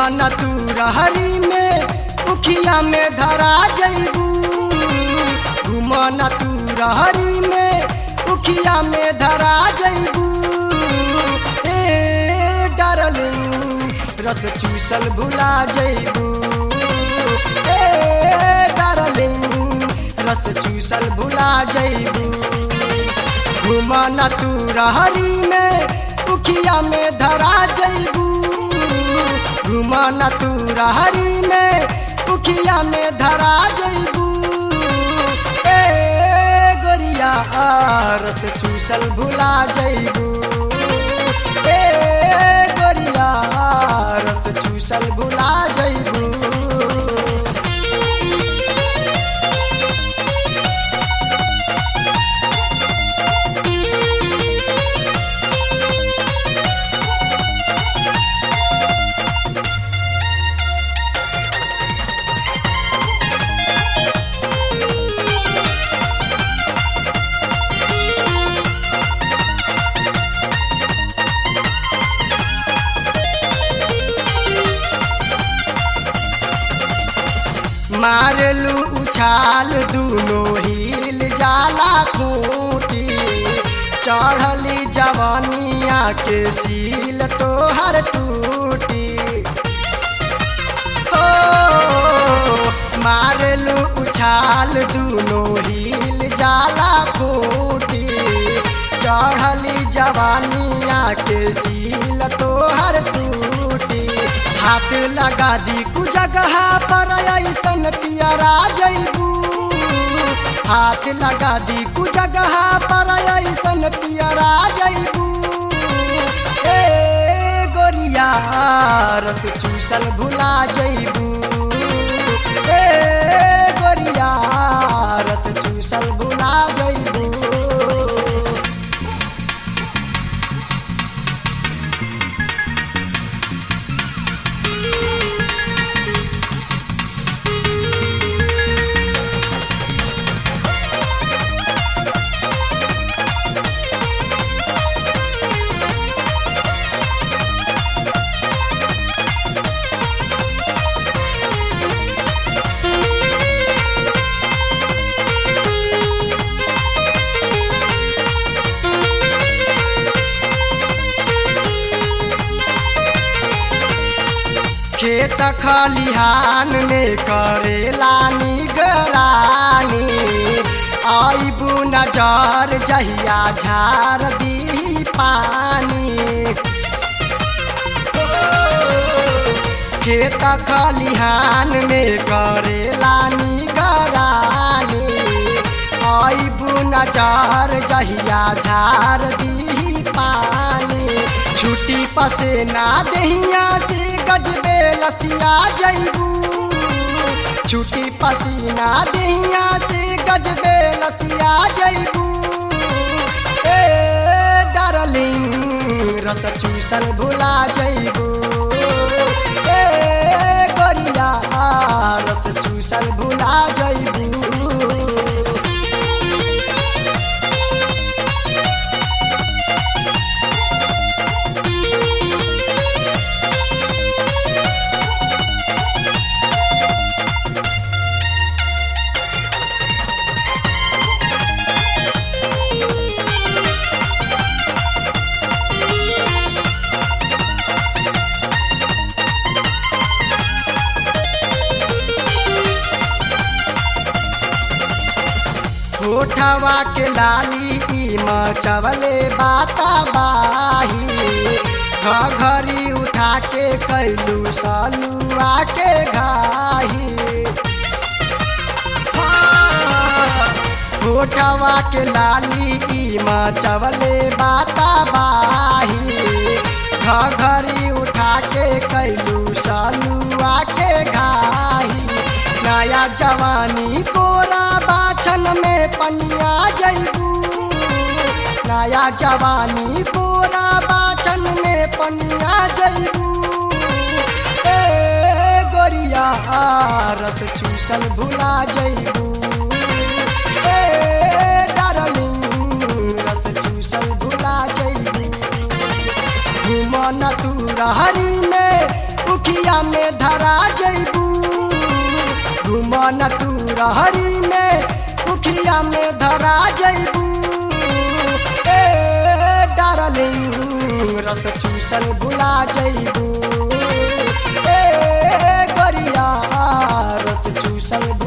घुमन तू रहरी में उखिया में धरा जैबू घुमन तू रहरी में उखिया में धरा जैबू ए डार्लिंग रस चूसल भुला जैबू ए डार्लिंग रस चूसल भुला जैबू घुमन तू रहरी में उखिया में धरा जैबू घुमन तू रहरी में उखिया में धरा जैबू ए गोरिया रस चूसल भुला जैबू ए गोरिया रस चूसल भुला जैबू मारलू उछाल दूनो हिल जाला खूटी चढ़ली जवानिया के सील तोहर टूटी हो मारलू उछाल दूनो हिल जाला खूटी चढ़ली जवानिया के सील तोहर टूटी हाथ लगा दी कु जगह पर ऐसन पियरा जैबू हाथ लगा दी कु जगह पर ऐसन पियरा जैबू ए गोरिया रस चूसल भुला जैबू ए गोरिया रस चूसल भुला जैबू खेत खलिहान में करेला निगरानी आईबू नजर जहिया झार दी पानी खेत खलिहान में करेला निगरानी आईबू नजर जहिया झार दी पानी छुट्टी पसेना दहिया से गजबे लसिया जैबू छुट्टी पसीना दहिया से गजबे लसिया जैबू ए डार्लिंग रस चूसल भुला जैबू ए गोरिया रस चूसल भुला जैबू होठवा के लाली ई मचवले बाता बाही घरी उठा के कैलू सलुआ के घाही होठवा के लाली ई मचवले बाता बाही घरी उठा के कैलू सलुआ के घाही नया जवानी कोरा बाछन में पनिया जैबू नया जवानी कोरा बाछन में पनिया जैबू ए गोरिया रस चूसल भुला जैबू ए डार्लिंग रस चूसल भुला जैबू घुमन तू रहरी में उखिया उखिया में धरा जैबू घुमन तू रहरी में उखिया में धरा जैबू ए डार्लिंग रस चूसन भुला जैबू ए गरिया रस चूसन